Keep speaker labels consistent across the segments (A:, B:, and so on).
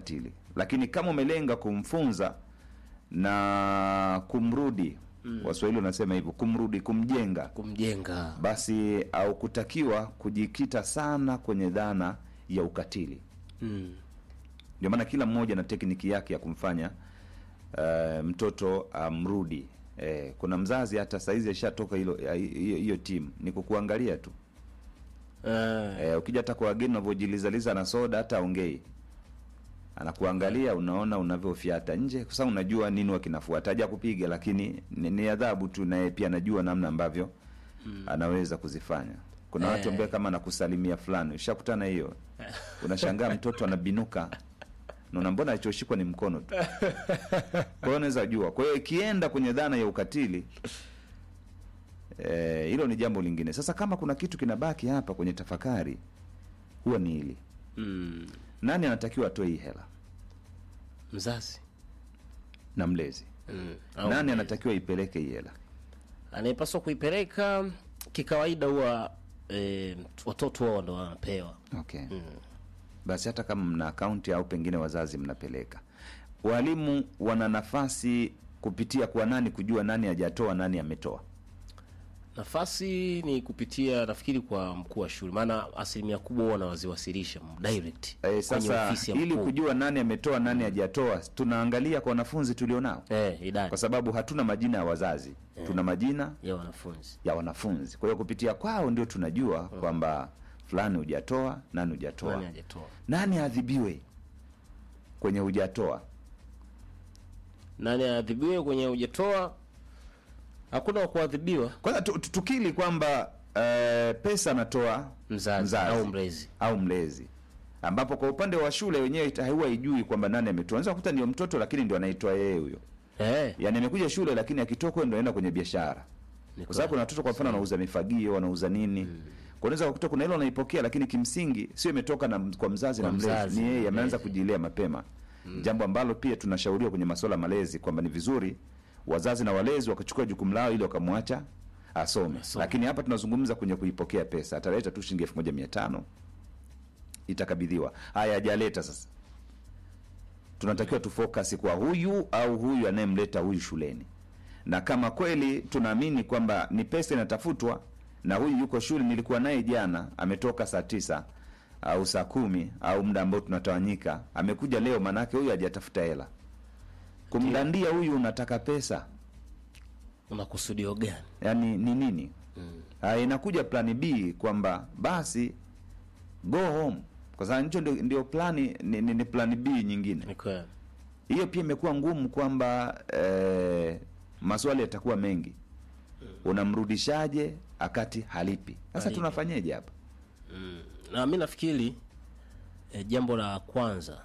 A: ukatili, lakini kama umelenga kumfunza na kumrudi mm. Waswahili wanasema hivyo, kumrudi, kumjenga,
B: kumjenga
A: basi au kutakiwa kujikita sana kwenye dhana ya ukatili.
B: mm.
A: Ndio maana kila mmoja na tekniki yake ya kumfanya uh, mtoto amrudi. Eh, kuna mzazi hata saizi ashatoka hilo hiyo hiyo timu ni kukuangalia tu
B: Eh,
A: eh, ukija hata kwa wageni unavyojilizaliza na soda hata aongei anakuangalia unaona unavyofyata nje kwa sababu unajua nini wakinafuata haja kupiga lakini ni, ni adhabu tu naye pia anajua namna ambavyo anaweza kuzifanya kuna watu ambao kama anakusalimia fulani ushakutana hiyo unashangaa mtoto anabinuka naona mbona alichoshikwa ni mkono tu kwa hiyo unaweza jua kwa hiyo ikienda kwenye dhana ya ukatili eh, hilo ni jambo lingine sasa kama kuna kitu kinabaki hapa kwenye tafakari huwa ni hili
B: mm.
A: nani anatakiwa atoe hii hela
B: mzazi
A: na mlezi
B: mm. Au
A: nani
B: mlezi.
A: anatakiwa ipeleke hii hela
B: anayepaswa kuipeleka kikawaida huwa e, watoto wao ndo wanapewa
A: okay basi hata kama mna akaunti au pengine wazazi mnapeleka walimu wana nafasi kupitia kwa nani kujua nani hajatoa nani ametoa
B: nafasi ni kupitia nafikiri kwa mkuu wa shule maana asilimia kubwa huwa wanawaziwasilisha direct
A: e,
B: kwenye
A: sasa
B: ofisi ya
A: ili
B: mkuu.
A: kujua nani ametoa nani hajatoa tunaangalia kwa wanafunzi tulionao
B: eh, idadi
A: kwa sababu hatuna majina ya wazazi tuna majina
B: ya wanafunzi
A: ya wanafunzi kwa hiyo kupitia kwao ndio tunajua kwamba fulani hujatoa nani hujatoa
B: nani hajatoa
A: nani aadhibiwe kwenye hujatoa
B: nani aadhibiwe kwenye hujatoa hakuna wa kuadhibiwa
A: kwanza tu- tu- tukili kwamba eh, pesa anatoa
B: mzazi, au mlezi
A: au mlezi ambapo kwa upande wa shule wenyewe ita- huwa ijui kwamba nani ametoa unaweza kukuta ndio mtoto lakini ndio anaitoa yeye huyo
B: eh,
A: yaani amekuja shule lakini akitoka ndio anaenda kwenye biashara
B: ni
A: kwa sababu kuna watoto kwa mfano wanauza mifagio wanauza nini kwa unaweza kukuta kuna ile unaipokea lakini kimsingi sio imetoka na, kwa mzazi
B: Kwa
A: na mlezi
B: mzazi
A: ni yeye
B: na
A: ameanza
B: mlezi.
A: kujilea mapema jambo ambalo pia tunashauriwa kwenye masuala ya malezi kwamba ni vizuri wazazi na walezi wakachukua jukumu lao ili wakamwacha asome
B: Asome.
A: lakini hapa tunazungumza kwenye kuipokea pesa ataleta tu shilingi elfu moja mia tano itakabidhiwa haya hajaleta sasa tunatakiwa tufocus kwa huyu au huyu anayemleta huyu shuleni na kama kweli tunaamini kwamba ni pesa inatafutwa na huyu yuko shule nilikuwa naye jana ametoka saa tisa au saa kumi au muda ambao tunatawanyika amekuja leo maanaake huyu hajatafuta hela kumdandia huyu unataka pesa
B: una kusudio gani
A: yani ni nini mm. inakuja plani b kwamba basi go home kwa sababu hicho ndio, ndio plani ni, ni, ni plani b nyingine
B: ni kweli
A: hiyo pia imekuwa ngumu kwamba eh, maswali yatakuwa mengi unamrudishaje akati halipi sasa
B: Halipi.
A: tunafanyeje hapa
B: na mi nafikiri e, jambo la kwanza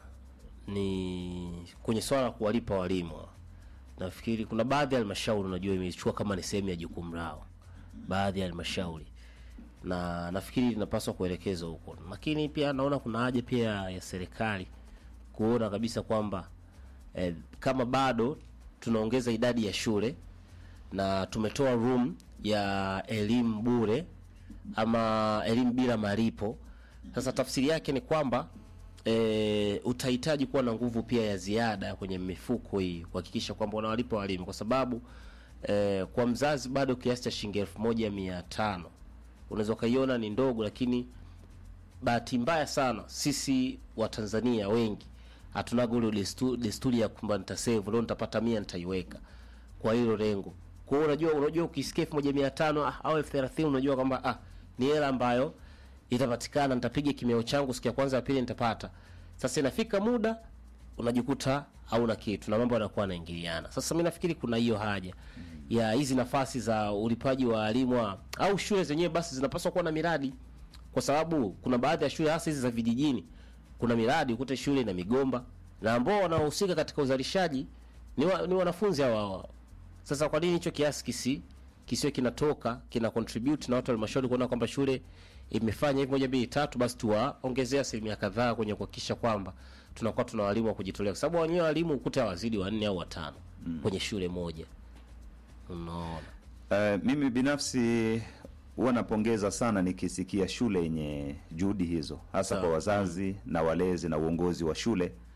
B: ni kwenye swala la kuwalipa walimu nafikiri kuna baadhi ya halmashauri unajua imechukua kama ni sehemu ya jukumu lao baadhi ya halmashauri na nafikiri linapaswa kuelekezwa huko lakini pia naona kuna haja pia ya serikali kuona kabisa kwamba eh, kama bado tunaongeza idadi ya shule na tumetoa room ya elimu bure ama elimu bila malipo sasa tafsiri yake ni kwamba e, utahitaji kuwa na nguvu pia ya ziada kwenye mifuko hii kuhakikisha kwamba unawalipa walimu kwa sababu e, kwa mzazi bado kiasi cha shilingi elfu moja mia tano unaweza ukaiona ni ndogo lakini bahati mbaya sana sisi watanzania wengi hatunaga ule destu- desturi ya kwamba nitasevu leo nitapata mia nitaiweka kwa hilo lengo kwa hiyo unajua unajua ukisikia elfu moja mia tano ah, au elfu thelathini unajua kwamba ah, ni hela ambayo itapatikana nitapiga kimeo changu siku ya kwanza ya pili nitapata sasa inafika muda unajikuta hauna kitu na mambo yanakuwa yanaingiliana sasa mi nafikiri kuna hiyo haja ya hizi nafasi za ulipaji wa walimu wa- au shule zenyewe basi zinapaswa kuwa na miradi kwa sababu kuna baadhi ya shule hasa hizi za vijijini kuna miradi ukute shule na migomba na ambao wanaohusika katika uzalishaji ni, wa, ni wanafunzi hawa hawa sasa kwa nini hicho kiasi kisi kisiwe kinatoka kina contribute na watu wa halmashauri kuona kwamba shule imefanya hivi moja mbili tatu basi tuwaongezea asilimia kadhaa kwenye kuhakikisha kwamba tunakuwa tuna walimu wa kujitolea kwa sababu wenyewe walimu ukuta wazidi wanne au watano mm. kwenye shule moja unaona
A: Uh, mimi binafsi huwa napongeza sana nikisikia shule yenye juhudi hizo hasa
B: Sawa.
A: kwa wazazi na walezi na uongozi wa shule